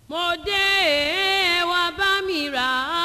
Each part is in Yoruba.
mo dé ẹ wá bá mi rà á.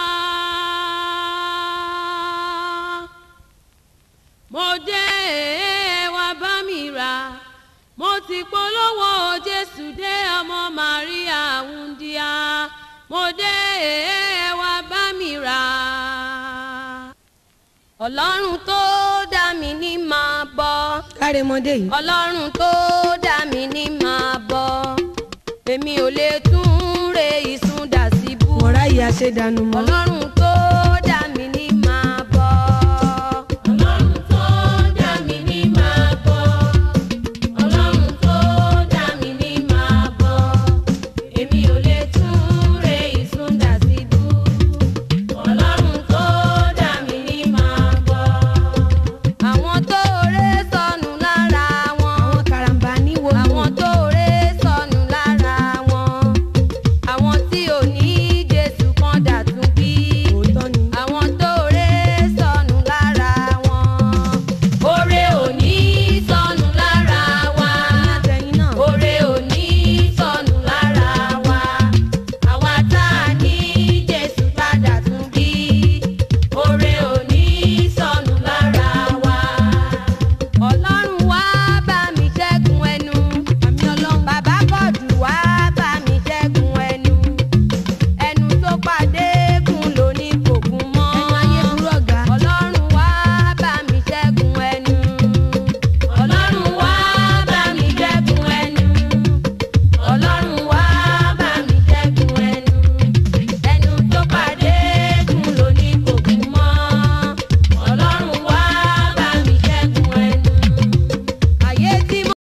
mo dé ẹ wá bá mi rà á. mo ti polówó jésù dé ọmọ màríà wúndíá. mo dé ẹ wá bá mi rà á. ọlọ́run tó dá mi ní máa bọ́ kárẹmọdé yìí. ọlọ́run tó dá mi ní máa bọ́ èmi ò lè tún re ìsun dà síbú mọ̀rá yìí aṣèdànù mọ́. ọlọ́run tó dá mi ní máa bọ́. ọlọ́run tó dá mi ní máa bọ́. ọlọ́run tó dá mi ní máa bọ́. èmi ò lè tún re ìsun dà síbú. ọlọ́run tó dá mi ní máa bọ́. àwọn tó ré sọnù lára wọn. àwọn karambà níwò lò. àwọn tó ré sọnù lára wọn. àwọn tí ò ní jésù kan dàtún bí. òótọ́ ni. àwọn tó ré sọnù lára wọn. oore ò ní sọnù lára wa. àtẹ̀yìn náà. oore ò ní sọnù lára wa. àwa tá a ní jésù tá a dàtún bí. oore ò ní sọnù lára wa. ọlọ́run wá bá mi ṣẹ́gun ẹnu. àmì ọlọ́run. bàbá kọ̀dù wá bá mi ṣẹ́gun ẹnu. ẹnu tó pàdé gùn ló ní kò gún mọ́. ẹnu ayé burú ọ̀gá. ọlọ́run wá bá mi ṣẹ́gun ẹnu. ọlọ́run wá bá mi ṣẹ́gun ẹnu. ọlọ́run wá bá mi ṣẹ́gun ẹnu. ẹnu tó pàdé gùn ló ní kò gún mọ́. ọlọ́run wá bá mi ṣẹ́gun ẹnu. ayé tí mo.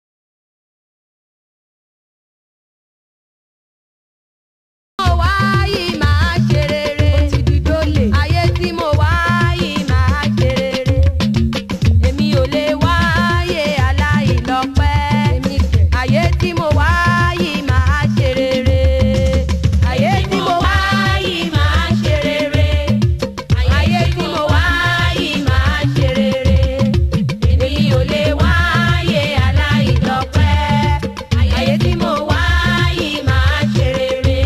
mo wá yìí máa ṣe rere. ó ti di dólè. ayé tí mo wá yìí máa ṣe rere. èmi ò lè wáyé aláìlọ́pẹ́. èmi kẹ̀. ayé tí mo wá yìí máa ṣe rere. ayé tí mo wá yìí máa ṣe rere. ayé tí mo wá yìí máa ṣe rere. èmi ò lè wáyé aláìlọ́pẹ́. ayé tí mo wá yìí máa ṣe rere.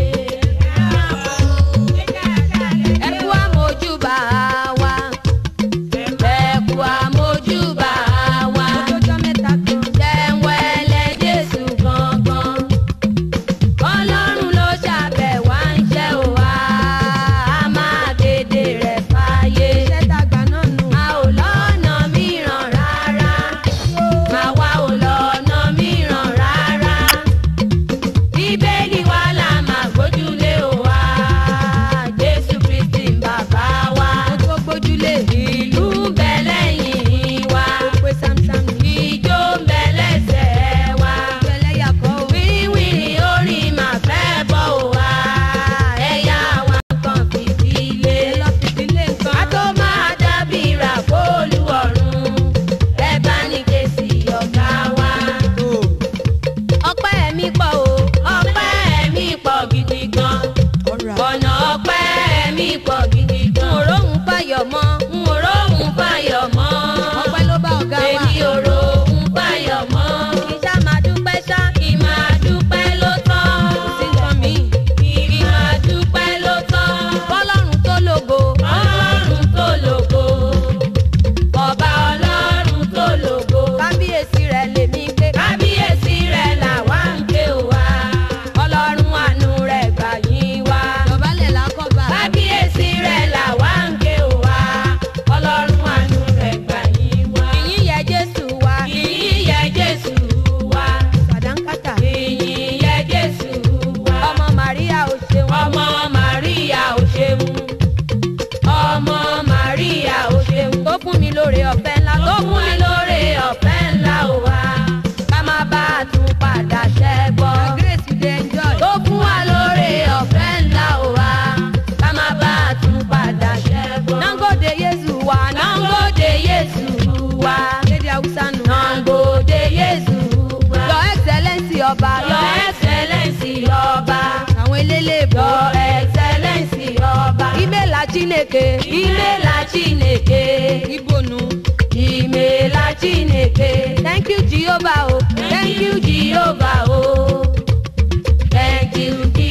ẹ kú àmójúbà wa. ẹ kú àmójúbà wa. ọjọ́ mẹ́ta kan. Jẹ́wẹ́lẹ́ Jésù gangan. Ọlọ́run ló ṣàbẹ̀ wá ń ṣẹ́ o wá. A máa kéde rẹ̀ fáyé. iṣẹ́ dàgbà náà nù. A ò lọ́nà mìíràn rárá. Àwa ò lọ́nà mìíràn rárá. Bíbélì wa la máa gbójúlé o wá. Jésù Kristi ń bàbá wa. ó tó gbójúlé. Ìlú ń bẹ lẹ́yìn wa. ó pé sámsám ní. Ìjó ń bẹ lẹ́sẹ̀ wa. ẹlẹ́yà kọ́ o. Wíwìrì orin mà fẹ́ bọ̀ wá. Ẹ̀yà wa kan fìdílé. ẹ lọ fìdílé nǹkan. Ká tó máa dábì rà fóòlù ọ̀run. Ẹ bá ní kèsì ọ̀gá wa. Ọpẹ́ mi pọ̀ o, ọpẹ́ mi pọ̀ gidi gan. ọ̀rọ̀ Ọ̀nà ọpẹ́ mi pọ̀ gidi gan. N ò róhùn fàyọ̀ mọ́, n ò róhùn fàyọ̀ mọ́. ọpẹ́ ló bá ọ̀gá wa. Èmi ò róhùn fàyọ̀ mọ́. Kì í ṣá máa dúpẹ́ ṣá, kì í máa dúpẹ́ ló tán. sí nǹkan míì. Kì í máa dúpẹ́ ló tán. Bọ́lọ́run tó lògo. Ọlọ́run tó lògo. Ọba ọlọ́run tó lògo. Kábíyèsí rẹ̀ lèmi gbé. Kábíyèsí rẹ̀ làwa ń ké o wá. Ọlọ́run àánú rẹ̀ gbà yín wá. dọ̀bálẹ̀ lákọ̀ọ́bà. Kábíyèsí rẹ̀ làwa ń ké o wá. Ọlọ́run àánú rẹ̀ gbà yín wá. Ìyìn yẹ Jésù wá. Ìyìn yẹ Jésù wá. sàdánkátà. Ìyìn yẹ Jésù wá. Ọmọ Màríà ò ṣeun. Ọmọ Màríà ò ṣeun. Ọmọ Màríà ò ṣeun. Tó fún mi lóore ọ̀fẹ́ ńlá. Tó fún mi lóore ọ̀fẹ́ ńlá ò wá. Ká má bá a tún padà ṣẹ́gbọ́. na grace you dey enjoy. Tó fún wa lóore ọ̀fẹ́ ńlá ò wá. Ká má bá a tún padà ṣẹ́gbọ́. Nangode Yéṣu wa. Nangode Yéṣu wa. lédè haúsá nù. Nangode Yéṣu wa. Your Excellency ọba. Your Excellency ọba. àwọn elélébò. Your Excellency ọba. Imela Chineke. Imela Chineke. ibo nù. Imela Chineke. Thank you Jehovah o. Thank you Jehovah o. Thank you Jehovah.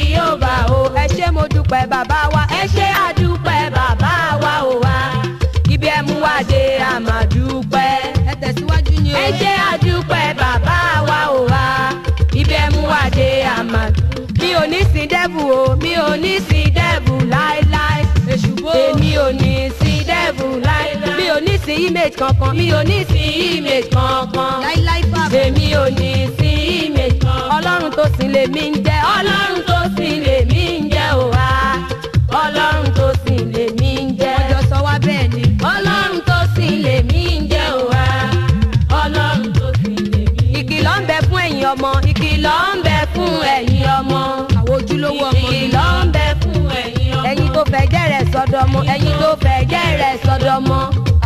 bàbá wa ẹ ṣe àdúpẹ́ bàbá wa ò wá ibi ẹ mú wá dé àmàdúpẹ́ ẹ tẹ̀síwájú ni o ẹ ṣe àdúpẹ́ bàbá wa ò wá ibi ẹ mú wá dé àmàdúpẹ́ mi ò ní sin dẹ́bù o mi ò ní sin dẹ́bù láéláé èṣùbò èmi ò ní sin dẹ́bù láéláé mi ò ní sin image kankan mi ò ní sin image kankan láíláí bàbá èmi ò ní sí image ọlọ́run tó sìn lèmi ń jẹ́ ọlọ́run tó sìn lèmi ń jẹ́ ò wá ọlọ́run tó sìn lèmi ń jẹ́ ọjọ́ sọ wá bẹ́ẹ̀ ni ọlọ́run tó sìn lèmi ń jẹ́ ò wá ọlọ́run tó sìn lèmi. ìkìlọ̀ ń bẹ fún ẹ̀yin ọmọ ìkìlọ̀ ń bẹ fún ẹ̀yin ọmọ àwọn ojúlówó ọmọ ni ìkìlọ̀ ń bẹ fún ẹ̀yin ọmọ ẹ̀yin tó fẹ́ jẹ́ rẹ̀ sọdọmọ ẹ̀yin tó fẹ́ jẹ́ rẹ̀ sọdọmọ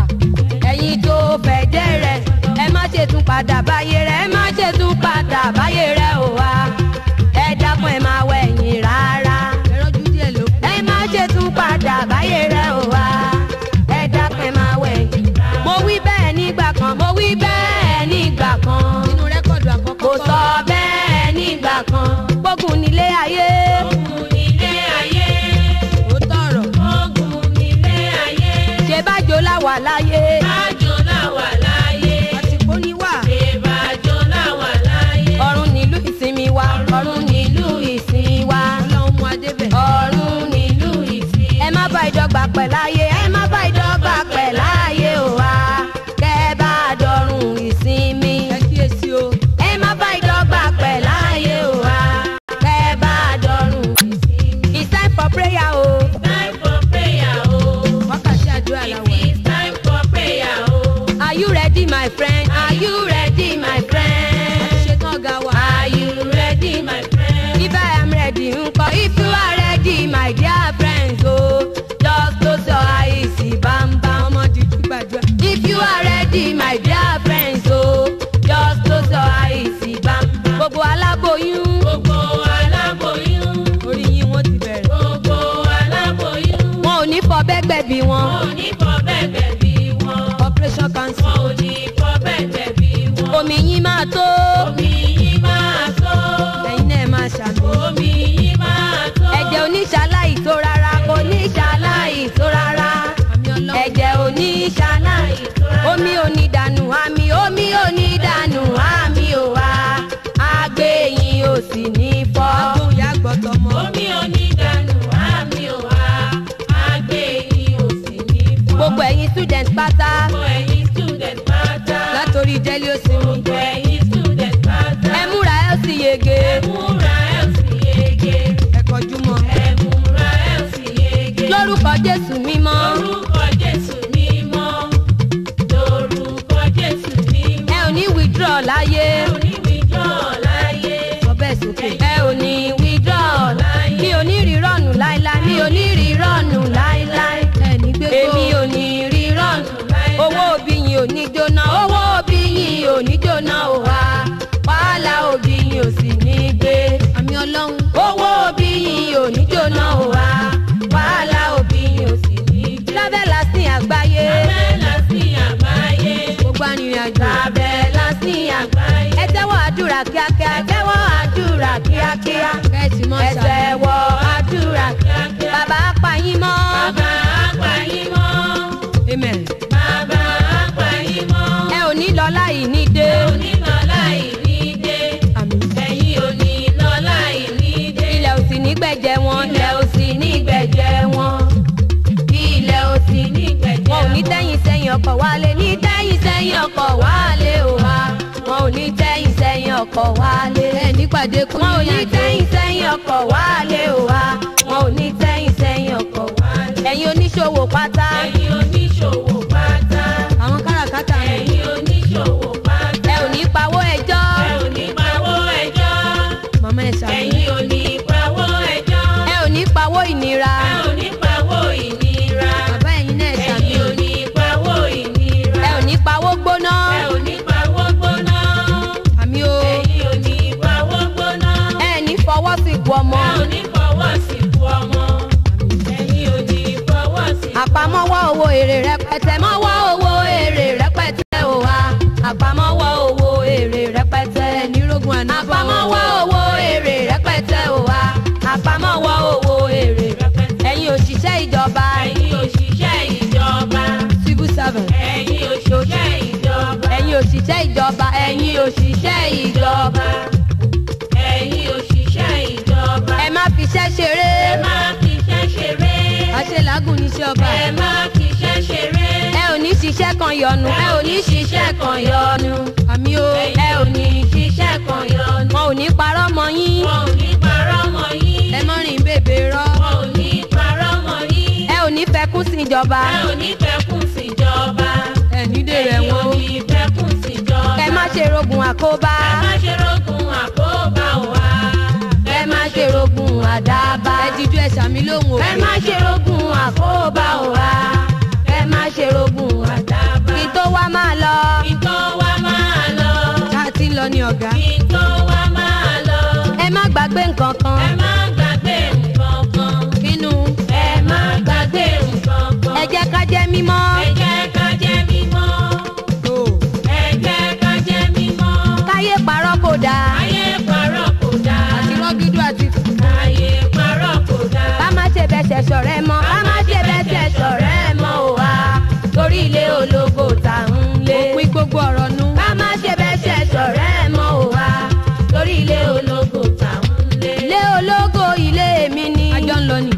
ẹ̀yin tó fẹ́ jẹ́ rẹ̀ ẹ má ṣe tún padà báyé rẹ̀ ẹ má ṣe tún padà báyé rẹ̀ ò wá ẹ dákun ẹ máa wọ ẹ̀yìn rárá ẹrọ́jú díẹ̀ ló ẹ má ṣe tún padà báyé rẹ̀ ò wá ẹ dákun ẹ máa wọ ẹ̀yìn. mo wí bẹ́ẹ̀ nígbà kan mo wí bẹ́ẹ̀ nígbà kan nínú rẹ́kọ̀dù àkọ́kọ́ kò sọ bẹ́ẹ̀ nígbà kan gbógun nílé ayé. gbógun nílé ayé. ó tọ̀rọ̀ gbógun nílé ayé. ṣé bájò láwà láyé. bájò láwà láyé. àtìkó ní wà ṣé bájò láwà láyé. ọ̀run nílùú ìsinmi wa. ọ̀run nílùú ìsinmi wa. ọlọ́run mú adébẹ̀ ọ̀run nílùú ìsinmi. ẹ má bá ìdọ́gba pẹ̀ láyé. ẹ má bá ìdọ́gba pẹ̀ láyé o wa. kẹ́ ẹ bá dọ̀run ìsinmi ẹ kíyèsí o ẹ má bá ìdọ́gba pẹ̀ láàyè o wa kẹ́ ẹ bá dọ̀run ìsinmi. it's time for prayer o. time for prayer o. wákàtí àdúrà làwọ̀ ẹ̀ it's time for prayer o. are you ready my friend? are you ready my friend? ṣetán ọ̀gá wa are you ready my friend? if I am ready ńkọ́ if you are ready my dear friends o. just close your eyes bambam. ọmọ dídú gbàdúrà If you are ready, my dear friends, oh, just close your eyes, see bam. Gbogbo aláboyún. Gbogbo aláboyún. orí yín wọ́n ti bẹ̀rẹ̀ Gbogbo aláboyún. Wọn ò ní fọ bẹ́gbẹ̀ bí wọn. Wọn ò ní fọ bẹ́gbẹ̀ bí wọn. operation cancer Wọn ò ní fọ bẹ́gbẹ̀ bí wọn. Omi yín máa tó. Omi yín máa tó. ẹ̀yin náà máa ṣàmì Omi yín máa tó. Ẹ̀jẹ̀ oníṣàláì tó rárá. Oníṣàláì tó rárá àmì ọlọ́run ẹ̀jẹ̀ oníṣàlàyé omi onídànù àmì omi onídànù àmì ò wá àgbẹ̀yìn ò sì ní fọ́. agbóhùn yá gbọ́tọ̀ mọ́ omi onídànù àmì ò wá àgbẹ̀yìn ò sì ní fọ́. gbogbo ẹ̀yin student pátá. gbogbo ẹ̀yin student pátá. látòrí jẹ́lí òsínmi gbogbo ẹ̀yin student pátá. ẹ múra ẹ sì yege. ẹ múra ẹ sì yege. ẹ kọjú mọ́ ẹ múra ẹ sì yege. lórúkọ jésù mímọ́. lórúkọ jésù mímọ́. lórúkọ jésù mímọ́. ẹ ò ní withdraw láyé. ẹ ò ní withdraw láyé. ọbẹ̀ sókè ẹ ò ní withdraw láyé. mi ò ní rírọ̀nù láíláí. mi ò ní rírọ̀nù láíláí. ẹ ní gbégbó èmi ò ní rírọ̀nù láíláí. owó òbí yín ò ní jóná. owó òbí yín ò ní jóná ò wá. wàhálà òbí yín ò sì ní gbé àmì ọlọ́run owó òbí yìí ò ní jóná o wa wàhálà òbí yìí ò sì ní gbé. lábẹ́ lásìn àgbáyé. lábẹ́ lásìn àgbáyé. gbogbo arìnrìn àjò lábẹ́ lásìn àgbáyé. ẹ tẹ́wọ́ àdúrà kíákíá. ẹ tẹ́wọ́ àdúrà kíákíá. kẹ́ẹ̀tì mọ́ ẹ ṣàmì tẹ́wọ́ àdúrà kíákíá. bàbá apá yín mọ́. bàbá apá yín mọ́. amen bàbá apá yín mọ́. ẹ ò ní lọ láì ní dé. ẹ ò ní lọ láì ní dé àmì ẹ̀yin ò ní lọ láì ní dé. ilẹ̀ ò sì ní gbẹ̀jẹ̀ wọn. ilẹ̀ ò sì ní gbẹ̀jẹ̀ wọn. ilẹ̀ ò sì ní gbẹ̀jẹ̀ wọn. wọn ò ní tẹ́yìn sẹ́yìn ọkọ̀ wálé. ní tẹ́yìn sẹ́yìn ọkọ̀ wálé o wa. wọn ò ní tẹ́yìn sẹ́yìn ọkọ̀ wálé. ẹ nípàdé kún wọn ò ní tẹ́yìn sẹ́yìn ọkọ̀ wálé o wa. wọn ò ní tẹ́yìn sẹ́yìn ọkọ̀ wálé. ẹ̀yin oníṣòwò pátá. ẹ̀yin oníṣòwò pátá. àwọn káràkátà mi ẹ̀yin oníṣòwò pátá. ẹ ò ní pawó ẹjọ́. ẹ ò ní pawó ẹjọ́ màmá ẹ ṣàmì ẹ̀yin ò ní pawó ẹjọ́. ẹ ò ní pawó ìnira. ẹ ò ní pawó ìnira. bàbá ẹ̀yin náà ṣàmì ẹ̀yin ò ní pawó ìnira. ẹ ò ní pawó gbóná. ẹ ò ní pawó gbóná. àmì o ẹ̀yin ò ní pawó gbóná. ẹ ní fọwọ́ sí ku ọmọ. ẹ ò ní fọwọ́ sí ku ọmọ. ẹ̀yin ò ní fọwọ́ sí ku ọmọ. àpamọ́wọ́ owó èrè rẹpẹtẹ mọ́wọ́ owó èrè rẹpẹtẹ o wa. àpamọ́wọ́ owó èrè rẹpẹtẹ. ẹ ní rógun ànábọ̀ àpamọ́wọ́ owó èrè rẹpẹtẹ o wa àpamọ́wọ́ owó èrè rẹpẹtẹ. ẹ̀yin òṣìṣẹ́ ìjọba ẹ̀yin òṣìṣẹ́ ìjọba ẹ̀yin òṣìṣẹ́ ìjọba. ẹ má fiṣẹ́ ṣeré ẹ má fiṣẹ́ ṣeré. àṣelàágùn níṣẹ́ ọba ẹ má fiṣẹ́ ṣeré. ẹ ò ní ṣiṣẹ́ kan yọnu ẹ ò ní ṣiṣẹ́ kan yọnu àmì o ẹ ò ní ṣiṣẹ́ kan yọnu. wọn ò ní parọ́ mọ́ yín wọn ò ní parọ́ mọ́ yín. ẹ mọ́ rìn bèbè rọ́ wọn ò ní parọ́ mọ́ yín. ẹ ò ní fẹkún sí ìjọba ẹ ò ní fẹ́kùn síjọba. ẹ ní dèrè ẹ̀yin ò wọn ní fẹ́kùn síjọba. ẹ má ṣe rogun àkóbá ẹ má ṣe rógun àkóbá wa. ẹ má ṣe rogun àdábá ẹ jíjú ẹ sàmì lóhùn ẹ má ṣe rógun àkóbá wa. ẹ má ṣe rogun àdábá. kí tó wá máa lọ kí tó wá máa lọ. ká ti ń lọ ní ọ̀gá kí tó wá máa lọ. ẹ má gbàgbé nǹkan kan ẹ má gbàgbé nǹkan kan. nínú ẹ má gbàgbé nǹkan kan. ẹ jẹ́ ká jẹ́ mímọ́ ẹ jẹ́ ká jẹ́ mímọ́. ẹ jẹ́ ká jẹ́ mímọ́. káyé parọ́ kò dáa ayé parọ́ kò dáa. àti rọ́gídú àti ayé parọ́ kò dáa. ká má ṣe bẹ́sẹ̀ ṣọ̀rẹ́ mọ́ ká má ṣe bẹ́sẹ̀ ṣọ̀rẹ́ mọ́ ò wá torí ilé ológo tà ń lé. òpin gbogbo ọ̀rọ̀ nu. ká má ṣe bẹ́sẹ̀ ṣọ̀rẹ́ mọ́ ò wá torí ilé ológo tà ń lé. ilé ológo ilé mi ni. àjọ ń lọ ni.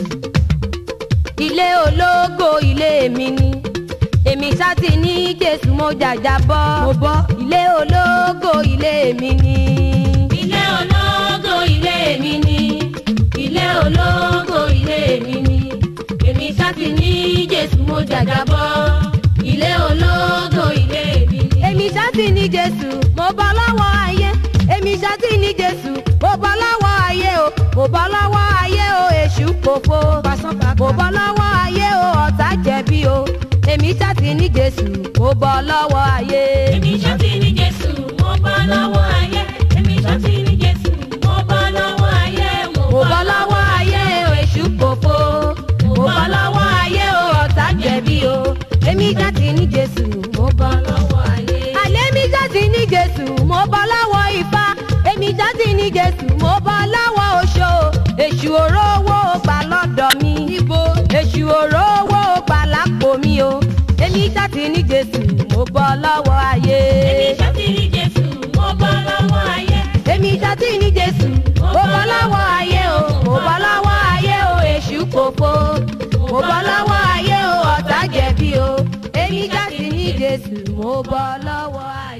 ilé ológo ilé mi ni. èmi sáti ní jésù mo jàjà bọ́. mo bọ́. ilé ológo ilé mi ni. ilé ológo ilé mi ni. ilé ológo ilé mi ni. èmi sáti ní jésù mo jàjàbọ́. ilé ológo ilé mi ni. èmi ṣáàtì ní jésù mo bọ́ lọ́wọ́ ayé èmi ṣáàtì ní jésù mo bọ́ lọ́wọ́ ayé o mo bọ́ lọ́wọ́ ayé o èṣù kòfo mo bọ́ lọ́wọ́ ayé o ọ̀tá jẹ̀bi o èmi ṣáàtì ní jésù mo bọ́ lọ́wọ́ ayé. èmi sáti ní jésù mo bọ́ lọ́wọ́ ayé. èmi sáti ní jésù mo bọ́ lọ́wọ́ ayé. mo bọ́ lọ́wọ́ ayé o èṣù kòfo mo bọ́ lọ́wọ́ ayé o ọ̀tá jẹ̀bi o èmi ṣáàtì ní jésù mo bọ́ lọ́wọ́ ayé. àlẹ́ mi ṣáàtì ní jésù mo bọ́ lọ́wọ́ ifá èmi ṣáàtì ní jésù mo bọ́ lọ́wọ́ oṣó èṣù òró owó gbà lọ́dọ̀ mi ibo èṣù òró owó gbà lápò mi o èmi ṣáàtì ní jésù mo bọ́ lọ́wọ́ ayé. èmi sáti ní jésù mo bọ́ lọ́wọ́ ayé. èmi ṣáàtì ní jésù mo bọ́ lọ́wọ́ ayé o mo bọ́ lọ́wọ́ ayé o èṣù kòfo mo bọ́ lọ́wọ́ ayé o ọ̀tá jẹ̀bi o èmi ṣáàtì ní jésù mo bọ́ lọ́wọ́ ayé.